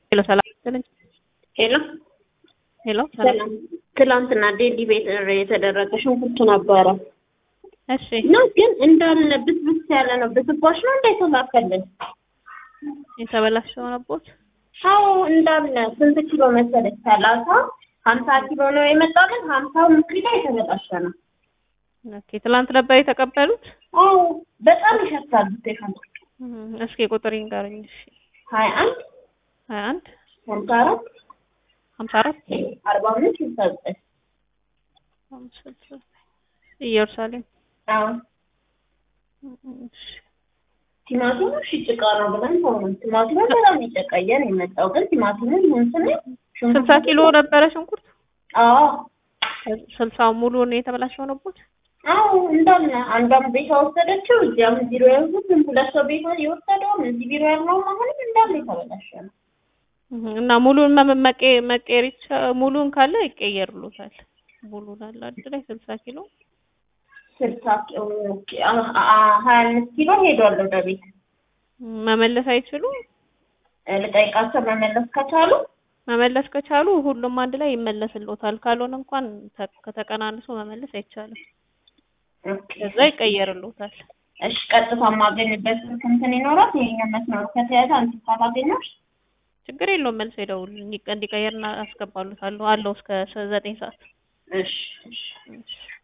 ሄሎ ሰላም ይስጥልኝ። ሄሎ ሄሎ ሰላም። ትላንትና ዴሊ ቤት የተደረገ ሽንኩርት ነበረ እሺ እና ግን እንዳለ ብስብስ ያለ ነው። ብስባሽ ነው እንዳይተላከልን። የተበላሸው ነቦት አዎ እንዳለ ስንት ኪሎ መሰለኝ? ሰላሳ ሀምሳ ኪሎ ነው የመጣልን። ሀምሳው ኪሎ የተበላሸ ነው። ኦኬ ትላንት ነበር የተቀበሉት? አዎ በጣም ይሸታል። ሽንኩርት እም፣ እስኪ ቁጥር ይንገሩኝ። እሺ ሀያ አንድ ሀያ አንድ ሀምሳ አራት ሀምሳ አራት አርባ አምስት ስልሳ ዘጠኝ ሀምሳ ዘጠኝ ኢየሩሳሌም አዎ እሺ ቲማቲሙ እሺ ጭቃ ነው ብለን ሆነ። ቲማቲሙ በጣም የጨቀየ ነው የመጣው። ግን ቲማቲሙ ይሁን ስንል ስልሳ ኪሎ ነበረ ሽንኩርት። አዎ ስልሳው ሙሉ ነው የተበላሸው ነቦት? አዎ እንዳለ አንዷም ቤቷ ወሰደችው። እዚያም ቢሮ ያሉትም ሁለት ሰው ቤቷ የወሰደውም እዚህ ቢሮ ያለውም አሁንም እንዳለ የተበላሸ ነው። እህ፣ እና ሙሉን መ- መቀ- መቀየር ይቻ- ሙሉን ካለ ይቀየርሉታል። ሙሉን አለ አይደል ላይ ስልሳ ኪሎ ስልሳ ኪሎ አ- አ- ሀያ አምስት ኪሎ ሄዷል ወደ ቤት። መመለስ አይችሉም። ልጠይቃቸው መመለስ ከቻሉ መመለስ ከቻሉ ሁሉም አንድ ላይ ይመለስልዎታል። ካልሆነ እንኳን ተ- ከተቀናንሶ መመለስ አይቻልም። ኦኬ። ከዛ ይቀየርልዎታል። እሺ ቀጥታ የማገኝበት ስልክ እንትን ይኖራል። ይሄኛው መስመሩ ከተያዘ አንቺ ካላገኘሽ ችግር የለውም። መልስ ሄደው እንዲቀየር አስገባሉታለሁ አለው እስከ ዘጠኝ ሰዓት እሺ እሺ እሺ